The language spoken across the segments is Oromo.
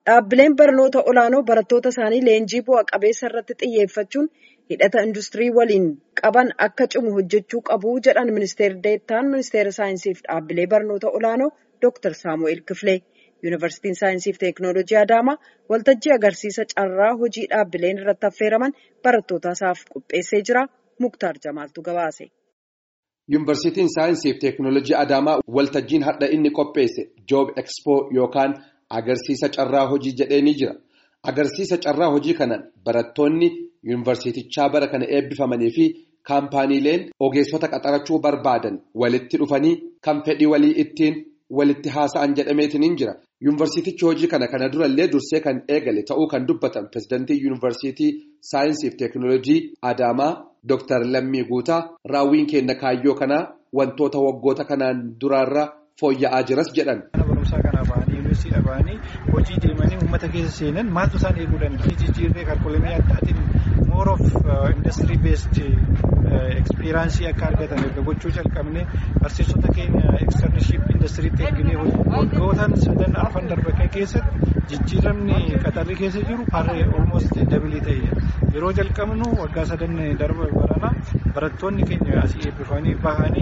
Dhaabbileen barnoota olaanoo barattoota isaanii leenjii bu'a qabeessa irratti xiyyeeffachuun hidhata industirii waliin qaban akka cimu hojjechuu qabu jedhan ministeerri deettaan ministeera saayinsiif dhaabbilee barnoota olaanoo Dr. Saamu'eel Kifilee. Yuunivarsiitiin Saayinsiif Teeknooloojii Adaamaa waltajjii agarsiisa carraa hojii dhaabbileen irratti affeeraman barattoota isaaf qopheessee jira. Muktaar Jamaaltu gabaase. Yuunivarsiitiin Saayinsiif Teeknooloojii Adaamaa waltajjiin hadha inni qopheesse Joob Ekspoo yookaan agarsiisa carraa hojii jedhee ni jira. Agarsiisa carraa hojii kanaan barattoonni yuunivarsiitichaa bara kana eebbifamanii fi kaampaaniileen ogeessota qaxarachuu barbaadan walitti dhufanii kan fedhii walii ittiin walitti haasa'an jedhameetiin jira. Yuunivarsiitichi hojii kana kana durallee dursee kan eegale ta'uu kan dubbatan pirezidantii yuunivarsiitii Saayinsiif Teeknooloojii Adaamaa Dr. Lammii Guutaa raawwiin keenya kaayyoo kanaa wantoota waggoota kanaan duraarraa fooyya'aa jiras jedhan. yuunivarsiidha ba'anii hojii deemanii uummata keessa seenan maaltu isaan eeguu danda'a jijjiirree kalkulamee addaatiin more of industry based experience akka argatan erga gochuu calqabne barsiisota keenya externship industiriitti erginee waggootaan sadan arfan darban keessatti jijjiiramni qaxarri keessa jiru harree almost dabilii ta'eera yeroo jalqabnu waggaa sadan darba barana barattoonni keenya asii eebbifamanii bahanii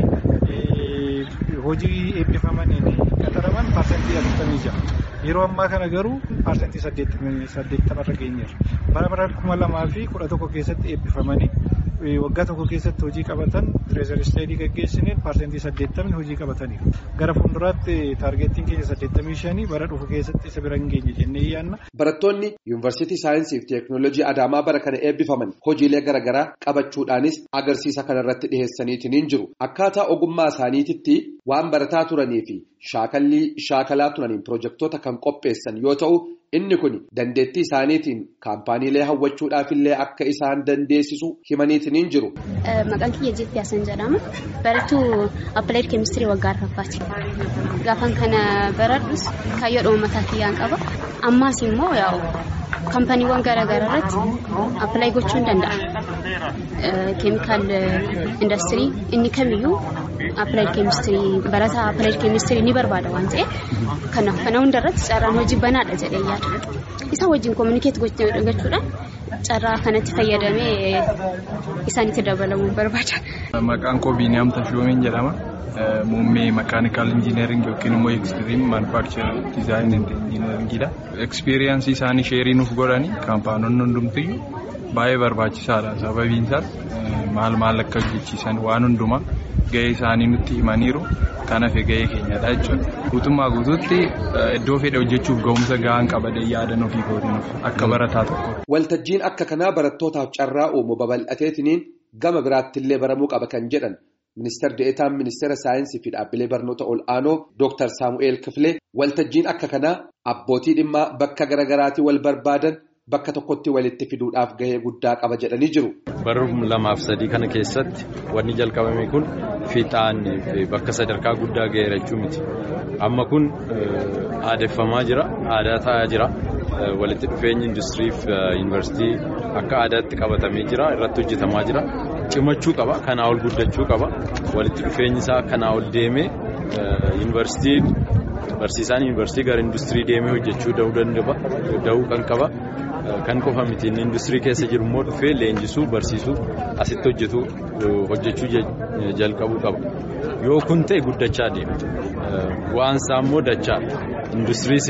hojii eebbifamaniin qaxaraman paarsantii afurtamii jaha yeroo ammaa kana garuu paarsantii saddeettamarra geenyeerra bara bara kuma lamaa fi kudha tokko keessatti eebbifamanii waggaa tokko keessatti hojii qabatan tireezar isteedii gaggeessineen paarsantii saddeettamni hojii qabataniiru gara fuulduraatti taargeettiin keenya saddeettamii shanii bara dhufu keessatti isa bira hin geenye jennee yaanna. Barattoonni yuunivarsiitii saayinsii fi teeknooloojii Adaamaa bara kana eebbifaman hojiilee garaagaraa qabachuudhaanis agarsiisa kanarratti dhiheessaniitiin jiru. Akkaataa ogummaa isaaniititti waan barataa turanii fi shaakallii shaakalaa turaniin pirojektoota kan qopheessan yoo ta'u inni kun dandeettii isaaniitiin kaampaaniilee hawwachuudhaafillee akka isaan dandeessisu himaniitiin jiru. Maqaan kiyya Jeetti Yaasan jedhama. Barattuu Appaleed Keemistirii waggaa arfaffaati. Gaafan kana baradhus kaayyoodhuma mataa kiyyaan qaba. Ammaas immoo yaa'u kaampaniiwwan garaagaraa irratti appilaayi gochuu hin danda'a. Keemikaal industirii inni kamiyyuu appilaayi keemistirii barataa appilaayi keemistirii ni barbaada waan ta'eef kanaaf kana hundarratti carraan hojii banaadha jedhee yaada. Isa wajjin koominikeet gochuudhaan carraa kanatti fayyadamee isaanitti dabalamuu barbaada. Maqaan koo Biiniyaam Tashoomiin jedhama. Muummee makaanikaal injiineeringi yookiin immoo ekstiriim maanufaakcharii diizaayin injiineeringiidha. Ekspiriyaansii isaanii sheerii nuuf godhanii kaampaanonni hundumtiyyuu baay'ee barbaachisaadha. Sababiin isaas maal maal akka hojjechiisan waan hundumaa gahee isaanii nutti himaniiru. Kanaaf gahee keenyadha jechuudha. Guutummaa guutuutti iddoo fedhe hojjechuuf ga'umsa gahaan qabadee yaadan ofii kootinuuf akka barataa tokko. Waltajjiin akka kanaa barattootaaf carraa uumu babal'ateetiniin gama biraattillee baramuu qaba kan jedhan. Ministeer De'eetaan Ministeera Saayinsii fi Dhaabbilee Barnoota Ol'aanoo Dr. Saamu'eel Kifilee waltajjiin akka kanaa abbootii dhimmaa bakka garaagaraatii wal barbaadan bakka tokkotti walitti fiduudhaaf gahee guddaa qaba jedhanii jiru. Bara lamaaf sadii kana keessatti wanni jalqabame kun fiixaan bakka sadarkaa guddaa gaheera jechuu miti. Amma kun aadeffamaa jira, aadaa ta'aa jira. Walitti dhufeenyi industirii fi yuunivarsiitii akka aadaatti qabatamee jira, irratti hojjetamaa jira. Cimachuu qaba, kanaa ol guddachuu qaba. Walitti dhufeenyi isaa kanaa ol deemee yuunivarsiitiin barsiisaan yuunivarsiitii gara industirii deemee hojjechuu da'uu kan qaba. Kan qofa miti inni industirii keessa jiru immoo dhufee leenjisuu barsiisuu asitti hojjetu hojjechuu jalqabuu qaba. Yoo kun ta'e guddachaa deema. Bu'aan isaa immoo dachaadha. Industiriis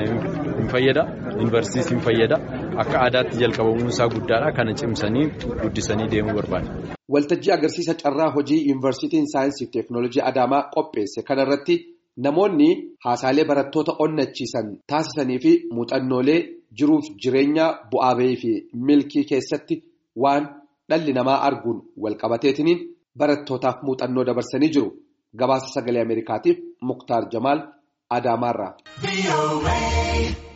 hin fayyada, yuunivarsiitiis hin fayyada. Akka aadaatti jalqabamuun isaa guddaadha. Kana cimsanii guddisanii deemuu barbaada. Waltajjii agarsiisa carraa hojii yuunivarsiitiin saayinsii fi teeknooloojii Adaamaa qopheesse kanarratti namoonni haasaalee barattoota onnachiisan taasisanii fi muuxannoolee jiruuf jireenya bu'aa bahii fi milkii keessatti waan dhalli namaa arguun walqabateetiniin barattootaaf muuxannoo dabarsanii jiru. Gabaasa sagalee Ameerikaatiif Muktaar Jamaal Adaamaarraa.